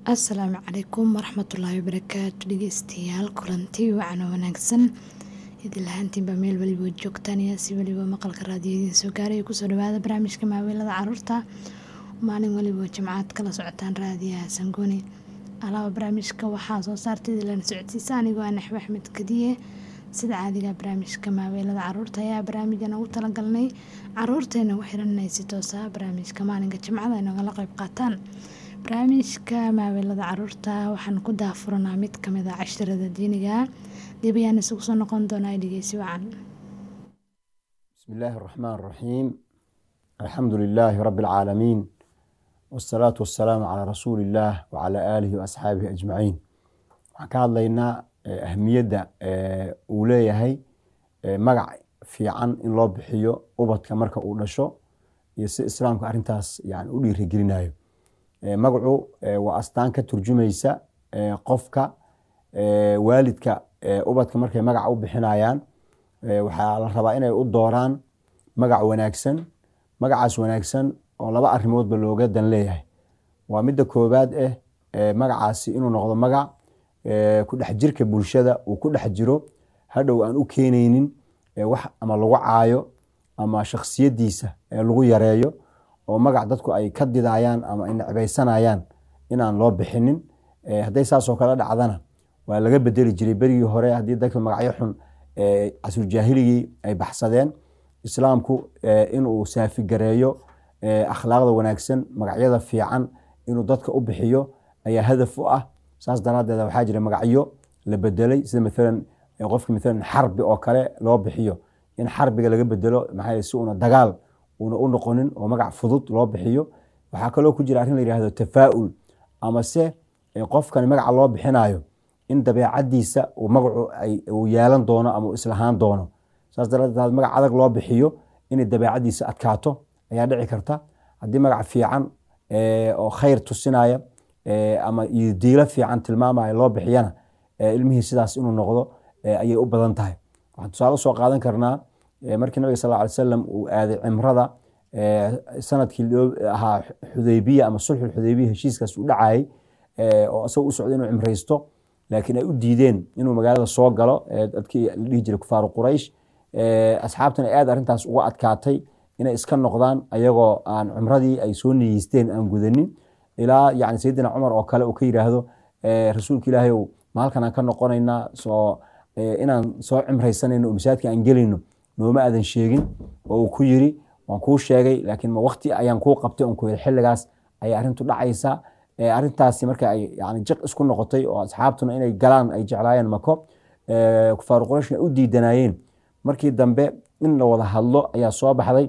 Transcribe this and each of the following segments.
asalaamu calaykum waraxmatullaahi wabarakaatu dhegeystayaal kulanti wacan wanaagsan idil ahaantiinba meel weliba joogtaan iyo si weliba maqalka raadiyadiin soo gaaray kusoo dhawaada barnaamijka maaweelada caruurta maalin weliba jimcaad kala socotaan raadiyaha sangooni alaaba barnaamijka waxaa soo saarta idilana socodsiisa anigoo ah naxwe axmed kadiye sida caadiga barnaamijka maaweelada caruurta ayaa barnaamijkan ugu talagalnay caruurteena u xiran inay si toosa barnaamijka maalinka jimcada ay nogala qeyb qaataan barnaamijka maaweelada caruurta waxaan ku daafuranaa mid kamid a cashirada diiniga dib ayaan isugu soo noqon doonaa dhegeysi wacan بسم الله الرحمن الرحيم الحمد لله رب العالمين والصلاة والسلام على رسول الله وعلى آله وأصحابه أجمعين waxaan ka hadlaynaa eh, ahmiyadda eh, uu leeyahay eh, magac fiican in loo bixiyo ubadka marka uu dhasho iyo si islaamka arintaas yani u dhiirigelinayo Eh, magacu eh, waa astaan ka turjumaysa eh, qofka eh, waalidka eh, ubadka markay magaca u bixinayaan eh, waxaa la rabaa inay u dooraan magac wanaagsan magacaas wanaagsan oo laba arrimoodba looga dan leeyahay waa midda koowaad eh eh, magacaasi inuu noqdo magac eh, ku dhex jirka bulshada uu ku dhex jiro hadhow aan u keenaynin eh, wax ama lagu caayo ama shakhsiyadiisa eh, lagu yareeyo oo magac dadku ay ka didayaan ama ay necbaysanayaan inaan loo bixinin Eh, hadday saasoo kale dhacdana waa laga bedeli jiray berigii hore haddii dadka magacyo xun eh, casrujaahiligii ay baxsadeen islaamku eh, inuu saafigareeyo eh, akhlaaqda wanaagsan magacyada fiican inuu dadka u bixiyo ayaa hadaf u ah saas daraadeed waxaa jira magacyo la bedelay sida maalan eh, qofka maalan xarbi oo kale loo bixiyo in xarbiga laga bedelo maxaa yeele si una dagaal una u noqonin oo magac fudud loo bixiyo waxaa kaloo ku jira arrin la yihahdo tafaa'ul ama se eh, qofkani magaca loo bixinayo in dabeecadiisa uu magacu ay- uu yeelan doono ama uu islahaan doono saas daraadeed haddii magac adag loo bixiyo inay dabeecadiisa adkaato ayaa dhici karta haddii magac fiican eh, oo khayr tusinaya eh, ama iyo diilo fiican tilmaamaya loo bixiyana eh, ilmihii sidaas inuu noqdo eh, ayay u badan tahay waxaan tusaale usoo qaadan karnaa eh, markii nabiga sal lla alay wasalam uu aaday cimrada eh, sanadkii loo ahaa xudaybiya ama sulxul xudaybiya heshiiskaas uu dhacayay eh, oo isagoo u socday inuu cimraysto laakiin ay u diideen inuu magaalada soo galo eh, dadkii la dhihi jiray kufaaru quraysh eh, asxaabtana aad arrintaas uga adkaatay inay iska noqdaan ayagoo aan cumradii ay soo niyeysteen aan gudanin ilaa yani sayidina cumar oo kale uu ka yiraahdo eh, rasuulka ilaahay ow maalkan aan ka noqonaynaa soo eh, inaan soo cimraysanayno oo masaajidka aan gelayno nooma aadan sheegin oo uu ku yiri waan kuu sheegay laakiin ma waqti ayaan kuu qabtay on ku yiri xilligaas ayay arrintu dhacaysaa Eh, arrintaasi marka ay yani jiq isku noqotay oo asxaabtuna inay galaan ay jeclaayeen mako eh, kufaaru qurayshna u diidanayeen markii dambe in la wada hadlo ayaa soo baxday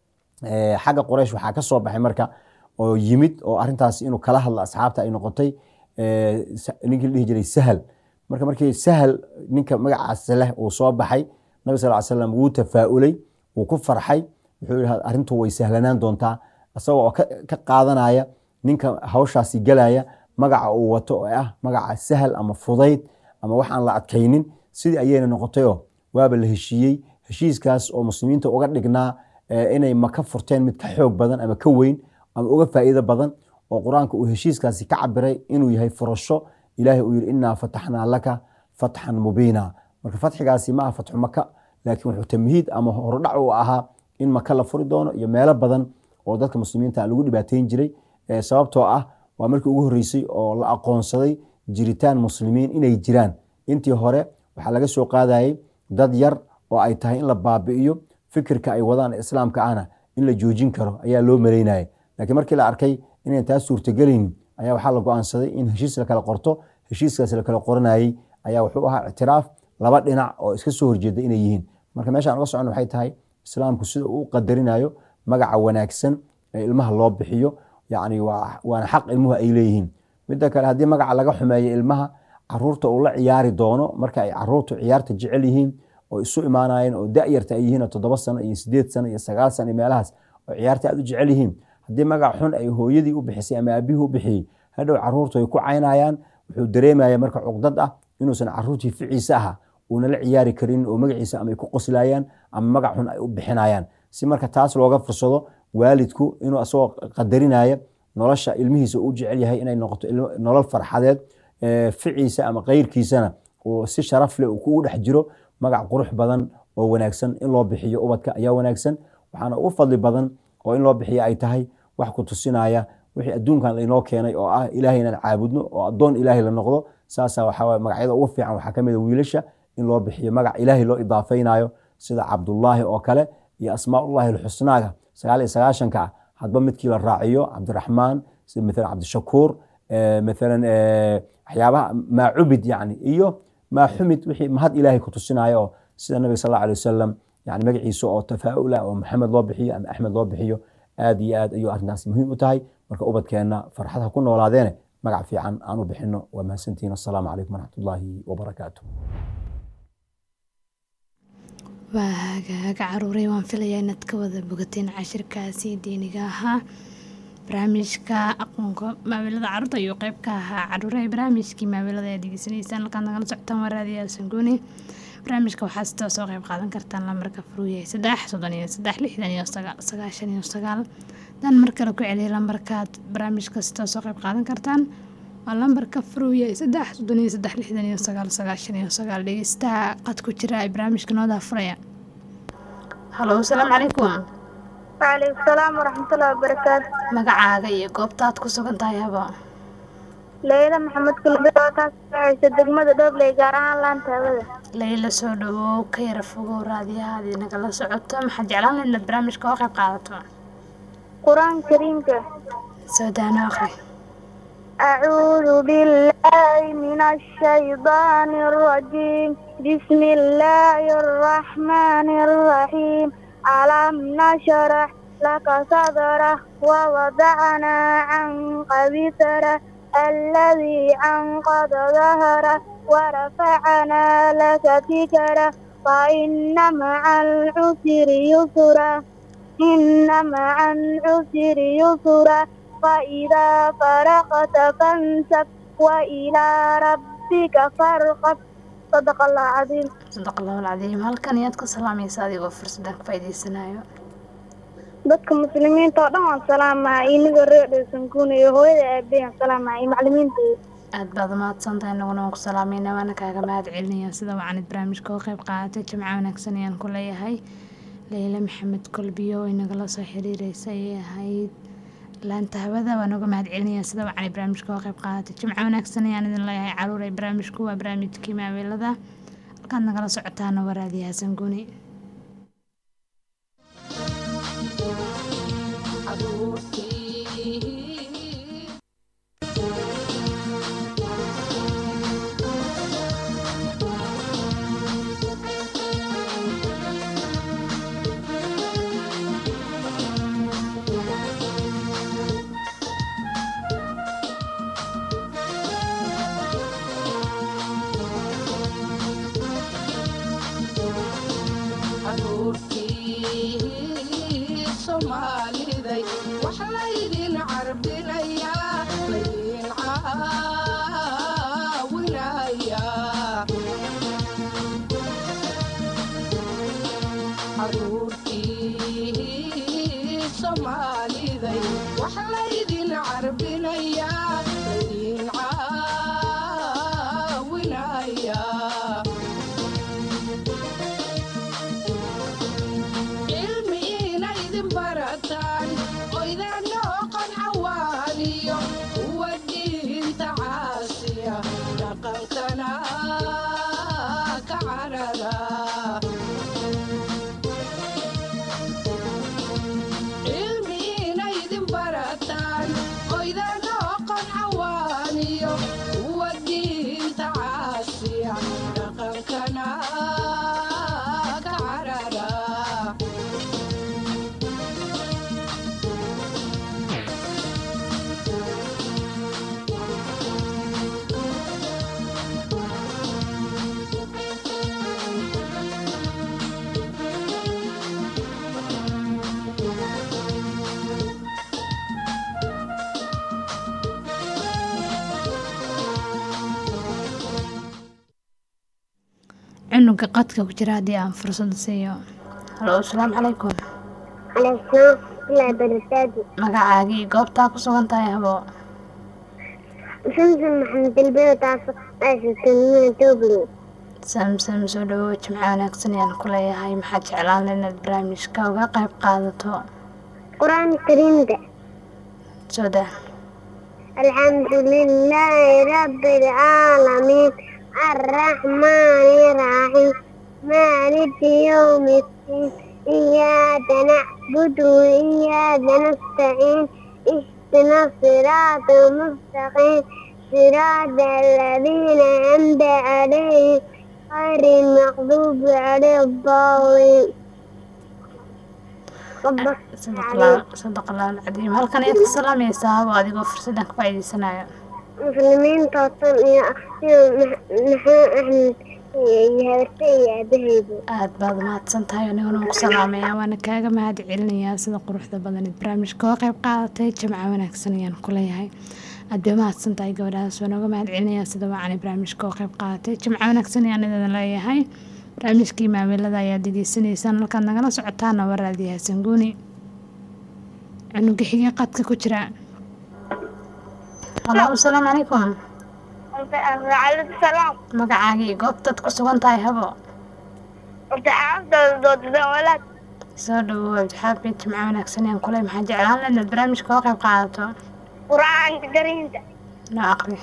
Eh, xagga quraysh waxaa ka soo baxay marka oo yimid oo arrintaas inuu kala hadlo asxaabta ay noqotay eh, sa- ninkii la dhihi jiray sahal marka markii sahal ninka magacaas leh uu soo baxay nabi sal ly slam wuu tafaa'ulay wuu ku farxay wuxuu yihi arrintu way sahlanaan doontaa isagoo oo ka ka qaadanaya ninka hawshaasi galaya magaca uu wato oo ah magaca sahal ama fudayd ama wax aan la adkaynin sidii ayayna noqotayoo waaba la heshiiyey heshiiskaas oo muslimiinta uga dhignaa eh, inay maka furteen mid ka xoog badan ama ka weyn ama uga faa'iido badan oo qur-aanka uu heshiiskaasi ka cabiray inuu yahay furasho ilaahay uu yihi inaa fataxnaa laka fatxan mubiina marka fatxigaasi ma aha fatxu maka laakiin wuxuu tamhiid ama hordhac u ahaa in maka la furi doono iyo meelo badan oo dadka muslimiinta lagu dhibaateyn jiray Eh, sababtoo ah waa markii ugu horreysay oo la aqoonsaday jiritaan muslimiin inay jiraan intii hore waxaa laga soo qaadayay dad yar oo ay tahay in la baabi'iyo fikirka ay wadaan ee islaamka ahna in la joojin karo ayaa loo maleynayay laakiin markii la arkay inayn taas suurtagelaynin ayaa waxaa la go-aansaday in heshiis la kala qorto heshiiskaas la kala qoranayay ayaa wuxuu ahaa ictiraaf laba dhinac oo iska soo horjeeda inay yihiin marka meeshaan uga socon waxay tahay islaamku sida uu u qadarinayo magaca wanaagsan ee ilmaha loo bixiyo yani waa- waana xaq ilmuhu ay leeyihiin midda kale haddii magaca laga xumeeyo ilmaha caruurta uu la ciyaari doono marka ay caruurtu ciyaarta jecel yihiin oo isu imaanayeen oo da'yarta ay yihiin oo toddoba sano iyo sideed sano iyo sagaal sano iyo meelahaas oo ciyaarta aad u jecel yihiin haddii magac xun ay hooyadii u bixisay ama aabihii u bixiyey hadhow caruurtu ay ku caynayaan wuxuu dareemaya marka cugdad ah inuusan caruurtii ficiisa aha uuna la ciyaari karin oo magaciisa ama ay ku qoslayaan ama magac xun ay u bixinayaan si marka taas looga fursado waalidku inuu asagoo qadarinaya nolosha ilmihiisa u jecel yahay inay noqoto nolol farxadeed ficiisa ama keyrkiisana uu si sharaf leh uu kugu dhex jiro magac qurux badan oo wanaagsan in loo bixiyo ubadka ayaa wanaagsan waxaana ugu fadli badan oo in loo bixiyo ay tahay wax ku tusinaya wixii adduunkan lainoo keenay oo ah ilaahay inaan caabudno oo addoon ilaahay la noqdo saasa waxaa magacyada ugu fiican waxaa kamid a wiilasha in loo bixiyo magac ilaahay loo idaafaynayo sida cabdullaahi oo kale iyo asmaaullahi alxusnaaga sagaal iyo sagaashanka ah hadba midkii la raaciyo cabdiraxmaan sida maalan cabdishakuur maalan waxyaabaha maa cubid yani iyo maa xumid wixii mahad ilaahay ku tusinayo oo sida nabiga sal alla alay wasalam yani magaciisa oo tafaaula oo maxamed loo bixiyo ama axmed loo bixiyo aad iyo aad ayuu arrintaas muhiim u tahay marka ubadkeenna farxad ha ku noolaadeene magac fiican aan u bixino waa mahadsantihin assalaamu calaykum waraxmat ullaahi wabarakaatu waa hagaaga caruuray waan filayaa inaad ka wada bogateen cashirkaasi diiniga ahaa barnaamijka aqoonka maawilada caruurta ayuu qeyb ka ahaa caruuray barnaamijkii maawilada aad degeysanaysaan halkaad nagala socotaan waa raadiyaal sangooni barnaamijka waxaa sitoo soo qeyb qaadan kartaan lambarka furuuyahay saddex soddon iyo saddex lixdan iyo sagaal sagaashan iyo sagaal dan mar kale ku celiyay lambarkaad barnaamijka sitoo soo qeyb qaadan kartaan waa lambarka furuuyahay saddex soddon iyo saddex lixdan iyo sagaal sagaashan iyo sagaal dhegeystaha qad ku jira ay barnaamijka noo daafuraya halo asalaamu calaykum waaleykum salaam waraxmatullahi wabarakaatu magacaaga iyo goobtaad ku sugan tahay habo leyla maxamed kulbiro taas waxaysa degmada dhobley gaar ahaan laanta hawada layla soo dhawow ka yara fogow raadiyahaadii nagala socoto maxaad jeclaan lahayd inaad barnaamijka oo qayb qaadato qur-aan kariimka soo daano akhri أعوذ بالله من الشيطان الرجيم بسم الله الرحمن الرحيم ألم نشرح لك صدره ووضعنا عنك وزره الذي أنقض ظهره ورفعنا لك ذكره فإن مع العسر يسرا إن مع العسر يسرا فإذا فرغت فانسب وإلى ربك فارغب صدق الله العظيم sadaq allahu alcadiim halkan iyaad ka salaamaysa adigoo fursadan ka faa'iidaysanayo dadka muslimiinta oo dhan waan salaamaa inagoo reer dhaysankuuna iyo hooyada aabbeyan salaamaa iyo maclimiintooda aad baad umahadsan tahay naguna waan ku salaamayna waana kaaga mahad celinaya sida wacanid barnaamijka oo qayb qaadatay jimco wanaagsan ayaan ku leeyahay leyla maxamed kolbiyo oo inagala soo xiriireysa ayay ahayd laanta hawada waan uga mahad celinaya sida wacanid barnaamijka oo qayb qaadatay jimco wanaagsan ayaan idin leeyahay caruur ay barnaamijku waa barnaamijkii maaweelada halkaad nagala socotaana waa raadiyaha sanguni caruurtii soomaaliday wax laydin carbinayaa laydin caawinayaa caruurtii soomaaliday wax laydin carbinayaa laydin caawinayaa cilmi inaydin barataan oydaan noqon cawaaniyo kuwa diinta caasiya dhaqankana ka carara cilmi inaydin barataan oydaan noqon cawaaniyo kuwa diinta caasiya dhaqankana ka carara cunuga qadka ku jira haddii aan fursada siiyo halo asalaamu calaykum عليكم الله بركاته magacaagii iyo goobtaa ku sugan tahay habo سمسم محمد البيت عايشة تنمية توبلي samsam soo dhawow jimco wanaagsan ayaan ku leeyahay maxaad jeclaan inaad barnaamijka uga qayb qaadato قرآن الكريم ده soo daa الحمد لله رب العالمين الرحمن الرحيم مالك يوم الدين إياك نعبد وإياك نستعين اهدنا الصراط المستقيم صراط الذين أنعمت عليهم غير المغضوب عليهم الضالين ربك sadaqallah alcadiim halkan ayaad ka salaamaysaa habo adigoo fursadan ka faa'iidaysanayo مسلمين توصل يا محمد أحمد يهرسي يا بهيبو aad baad mahadsan tahay aniguna waan ku salaamayaa waana kaaga mahad celinayaa sida quruxda badan ee barnaamijka oo qayb qaadatay jamco wanaagsan ayaan ku leeyahay aad bay mahadsan tahay gabadhaas waan uga mahad celinayaa sida wacanay barnaamijka oo qayb qaadatay jamco wanaagsan ayaan idin leeyahay barnaamijkii maaweelada ayaad degeysanaysaan halkaad nagala socotaana waa raadiyaha sanguuni cunuga xigay qadka ku jira halo asalaamu calaykum عليكم السلام magacaagii goobtaad ku sugan tahay habo وتعرفت ضد الولد soo dhawow abdixaafid jimco wanaagsan ayaan kuley maxaa jeclaan lahayd inaad barnaamijka oo qayb qaadato قرآن كريم noo aqri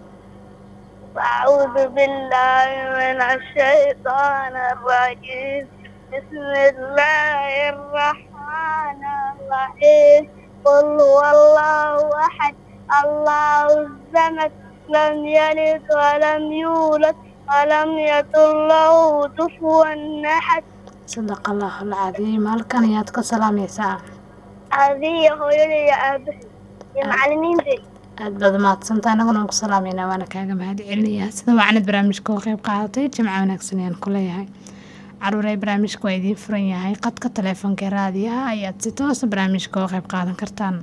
أعوذ بالله من الشيطان الرجيم بسم الله الرحمن الرحيم قل هو الله أحد الله الصمد لم يلد ولم يولد ولم يكن له كفوا أحد sadaqa allahu alcadiim halkan ayaad ka salaamaysaa هذه هويلي يا أبي يا معلمين دي aad baad mahadsantaa anaguna waan ku salaamaynaa waana kaaga mahad celinayaa sida wacanad barnaamijka oo qayb qaadatay jimco wanaagsan ayaan ku leeyahay caruurey barnaamijka waa idiin furan yahay qadka taleefonka ee raadiyaha ayaad si toosa barnaamijka oo qayb qaadan kartaan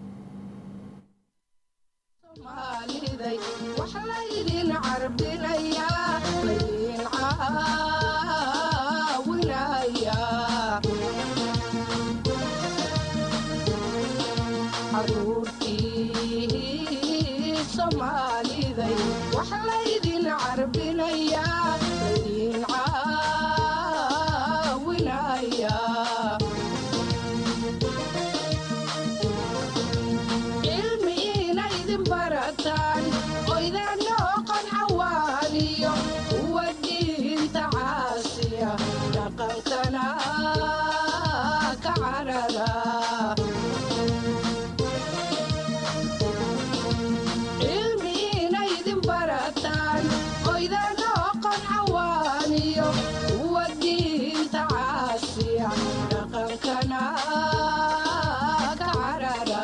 Soomaaliday wax laydin carbinayaa laydin caawinayaa caruurtii Soomaaliday wax laydin carbinayaa laydin caawinayaa cilmi inaydin barataan oydaan noqon cawaaniyo kuwa diinta caasiya dhaqankana ka carara cilmi inaydin barataan oydaan noqon cawaaniyo kuwa diinta caasiya dhaqankana ka carara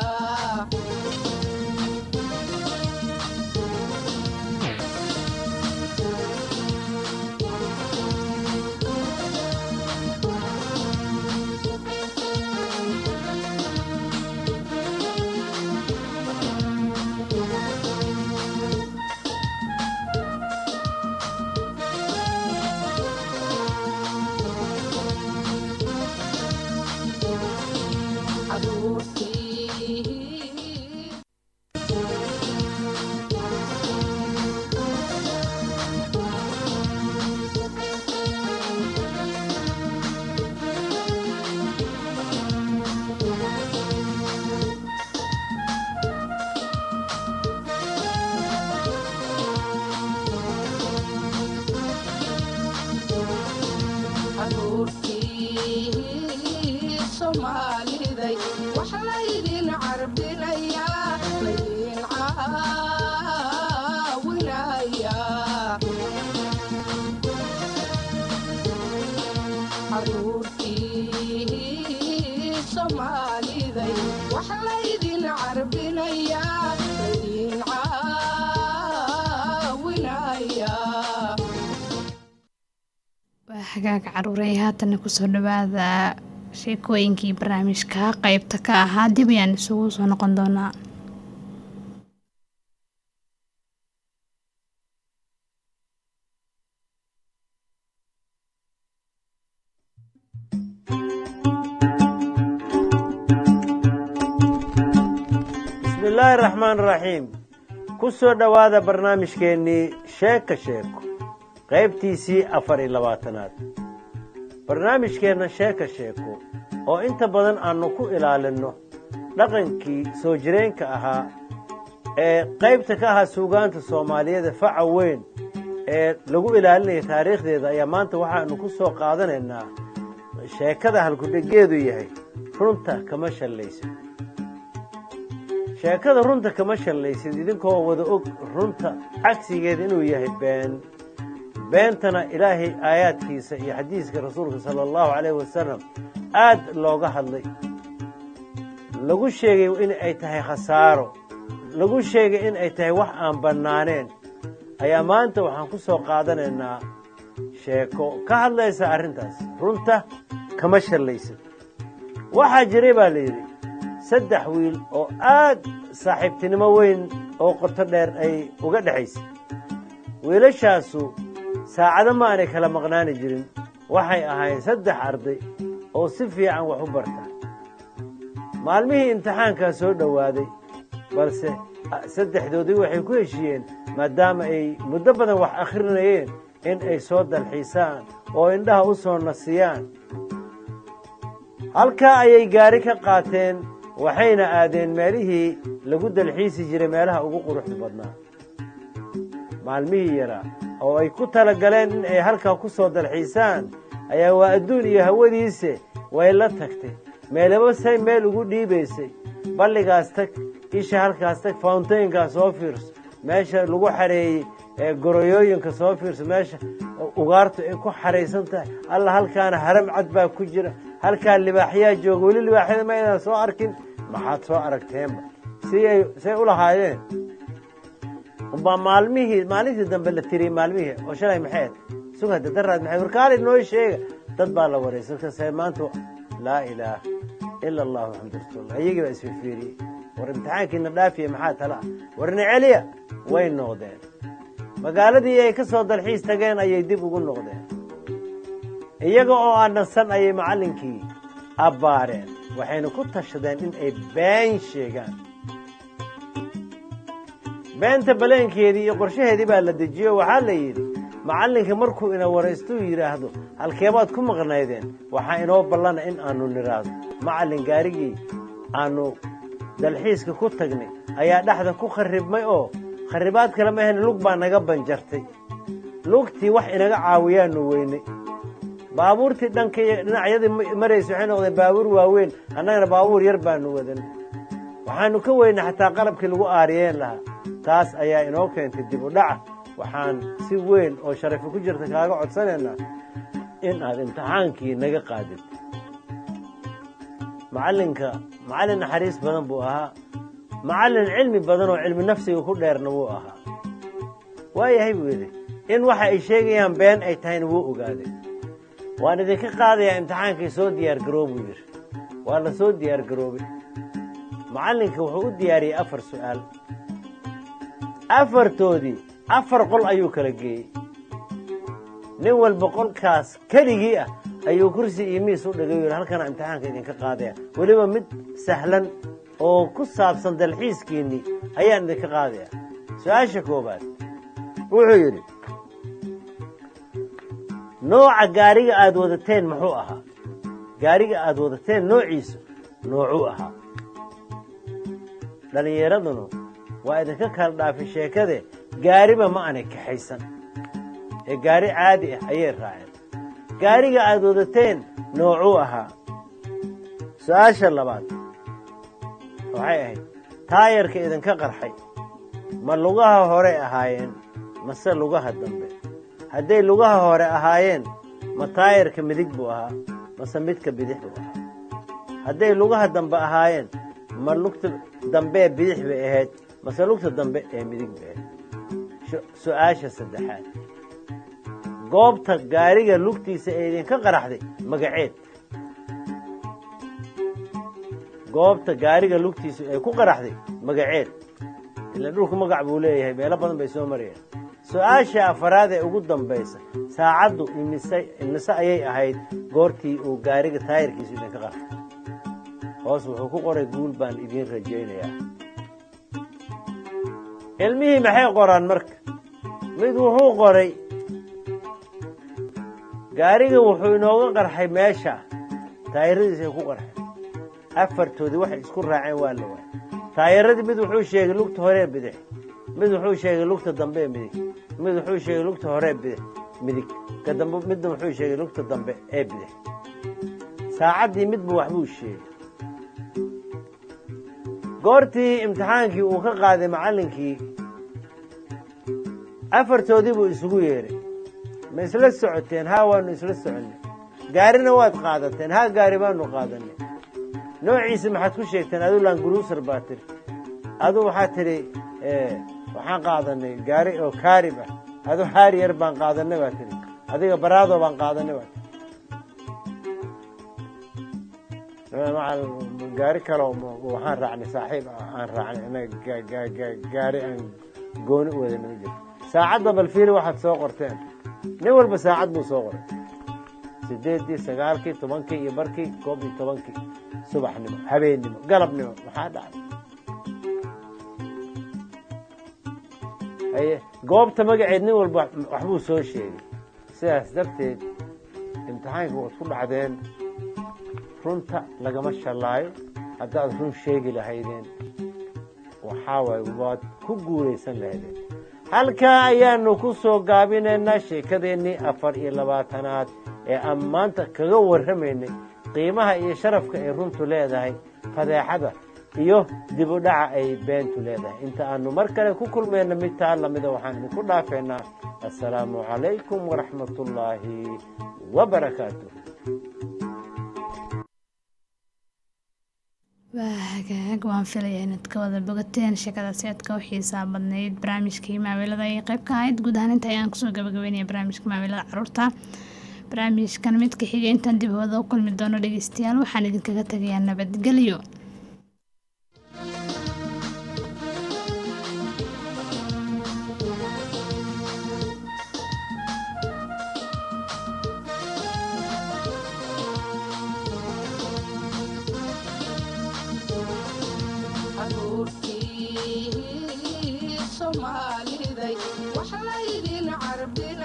caruurtii caruurtii Soomaaliday wax laydin carbinayaa laydin caawinayaa caruurtii Soomaaliday wax laydin carbinayaa laydin caawinayaa waa hagaaga caruurey haatana kusoo dhawaada sheekooyinkii barnaamijka qeybta ka ahaa dib ayaan isugu soo noqon doonaa bismillaahi raxmaan raxiim ku soo dhowaada barnaamijkeennii sheeka sheeko qaybtiisii afar iyo labaatanaad barnaamijkeenna sheeka sheeko oo inta badan aannu ku ilaalinno dhaqankii soo jireenka ahaa ee qaybta ka ahaa suugaanta soomaaliyeed faca weyn ee lagu ilaalinaya taariikhdeeda ayaa maanta waxaannu ku soo qaadanaynaa sheekada halkudhegeedu yahay runta kama shallaysid sheekada runta kama shallaysid idinkoo wada og runta cagsigeeda inuu yahay been beentana ilaahay aayaadkiisa iyo xadiiska rasuulka sala allahu calayhi wasalam aad looga hadlay lagu sheegay in ay tahay khasaaro lagu sheegay in ay tahay wax aan bannaaneen ayaa maanta waxaan ku soo qaadanaynaa sheeko ka hadlaysa arrintaas runta kama shallaysid waxaa jiray baa la yidhi saddex wiil oo aad saaxiibtinimo weyn oo qoto dheer ay uga dhexaysay wiilashaasu saacado ma aanay kala maqnaani jirin waxay ahaayeen saddex arday oo si fiican wax u barta maalmihii imtixaankaa soo dhowaaday balse saddexdoodii waxay ku heshiiyeen maadaama ay muddo badan wax akhrinayeen in ay soo dalxiisaan oo indhaha u soo nasiyaan halkaa ayay gaari ka qaateen waxayna aadeen meelihii lagu dalxiisi jiray meelaha ugu quruxda badnaa maalmihii yaraa oo ay ku tala galeen in ay halkaa ku soo dalxiisaan ayaa waa adduun iyo hawadiise way la tagtay meelaba say meel ugu dhiibaysay balligaas tag isha halkaas tag fountaynkaa soo fiirso meesha lagu xareeyey ee goroyooyinka soo fiirso meesha ugaartu ay ku xaraysan tahay alla halkaana haram cad baa ku jira halkaa libaaxyaa jooga weli libaaxyada ma aydan soo arkin maxaad soo aragteenba siay say u lahaayeen umbaa maalmihii maalintii dambe la tiriyey maalmihii oo shalay maxayd sugada daraad maxay warkaali noo sheega dad baa la waray salkase maanta laa ilaaha ila allahu maxamad rasuullah iyagii baa isfifiiriyey war imtixaankiina dhaafiya maxaa tala ah warna celiya way noqdeen magaaladii ay ka soo dalxiis tageen ayay dib ugu noqdeen iyaga oo aan dhansan ayay macallinkii abbaareen waxayna ku tashadeen in ay been sheegaan beenta baleenkeedii iyo qorshaheedii baa la dejiyo waxaa la yidhi macallinka markuu ina waraystuu yidhaahdo halkeebaad ku maqnaydeen waxaa inoo ballana in aanu nidhaahdo macallin gaarigii aanu dalxiiska ku tagnay ayaa dhexda ku kharribmay oo kharribaad kale ma ahayn lug baa naga banjartay lugtii wax inaga caawiyaanu weynay baabuurtii dhanka dhinacyadii maraysa waxay noqdeen baabuur waaweyn annagana baabuur yar baanu wadan waxaanu ka weynay xataa qalabkii lagu aariyeen lahaa taas ayaa inoo keentay dib u dhaca waxaan si weyn oo sharafi ku jirta kaaga codsanaynaa in aad imtixaankii naga qaadid macallinka macallin naxariis badan buu ahaa macallin cilmi badan oo cilmi nafsiga ku dheerna wuu ahaa waayahay buu yidhi in waxa ay sheegayaan been ay tahayna wuu ogaaday waan idinka qaadayaa imtixaankii soo diyaar garoo buu yidhi waa la soo diyaar garoobay macallinka wuxuu u diyaariyey afar su'aal afartoodii afar qol ayuu kala geeyey nin walba qolkaas keligii ah ayuu kursi iyo miis u dhigay yidhi halkana imtixaanka idinka qaadaya weliba mid sahlan oo ku saabsan dalxiiskiinnii ayaan idinka qaadaya su-aasha koowaad wuxuu yidhi nooca gaariga aad wadateen muxuu ahaa gaariga aad wadateen noociisu noocuu ahaa dhallinyaradunu waa idinka kala dhaafay sheekade gaariba ma aanay kaxaysan ee gaari caadi ah ayay raaceen gaariga aad wadateen noocuu ahaa su-aasha labaad waxay ahayd taayarka idinka qarxay ma lugaha hore ahaayeen mase lugaha dambe hadday lugaha hore ahaayeen ma taayarka midig buu ahaa mase midka bidix buu ahaa hadday lugaha dambe ahaayeen ma lugta dambee bidix bay ahayd mase lugta dambe ee midig bay ahayd su-aasha saddexaad goobta gaariga lugtiisa ee idinka qaraxday magaceed goobta gaariga lugtiisa ee ku qaraxday magaceed ila dhulku magac buu leeyahay meelo badan bay soo marayeen su-aasha afaraad ee ugu dambaysa saacaddu imise imise ayay ahayd goortii uu gaariga taayirkiisu idinka qarxay hoos wuxuu ku qoray guul baan idiin rajaynayaa ilmihii maxay qoraan marka mid wuxuu qoray gaariga wuxuu inooga qarxay meesha taayiradiisay ku qarxay afartoodii waxay isku raaceen waa la waayay taayiradii mid wuxuu sheegay lugta horee bidix mid wuxuu sheegay lugta dambe ee midig mid wuxuu sheegay lugta horee bidix midig ka dambe midna wuxuu sheegay lugta dambe ee bidix saacaddii midba waxbuu sheegay goortii imtixaankii uu ka qaaday macallinkii afartoodii buu isugu yeedhay ma isla socoteen haa waanu isla soconnay gaarina waad qaadateen haa gaari baanu qaadanay noociisa maxaad ku sheegteen adu languruusar baa tiri adu waxaa tidhi waxaan qaadanay gaari oo kaarib ah adu haariyar baan qaadanay baa tidhi adiga baraado baan qaadanay baa tii gaari kale waxaan raacnay saaxiib aan raacnay gaari aan gooni u wadana ma jirto saacadda balfiili waxaad soo qorteen nin walba saacad buu soo qoray sideeddii sagaalkii tobankii iyo barkii koob iyo tobankii subaxnimo habeennimo galabnimo maxaa dhacay haye goobta magaceed nin walba waxbuu soo sheegay sidaas darteed imtixaanka waad ku dhacdeen runta lagama shallaayo haddaad run sheegi lahaydeen waxaa waaye waad ku guulaysan lahaydeen halkaa ayaanu ku soo gaabinaynaa sheekadeennii afar iyo labaatanaad ee aan maanta kaga warramaynay qiimaha iyo sharafka ay runtu leedahay fadeexada iyo dib u dhaca ay beentu leedahay inta aanu mar kale ku kulmayna mid taa lamida waxaan idinku dhaafeynaa assalaamu calaykum waraxmatullaahi wabarakaatu waa hagaag waan filayaa inaad ka wada bogateen sheekadaasi aad ka u xiisaa badnayd barnaamijkii maaweelada ay qayb ka ahayd guud ahaan inta ayaan kusoo gabagabeynaya barnaamijka maaweelada caruurta barnaamijkan midka xiga intaan dib hooda u kulmi doono dhegeystayaal waxaan idinkaga tagayaa nabadgelyo caruurtii soomaaliday wax laydin carbin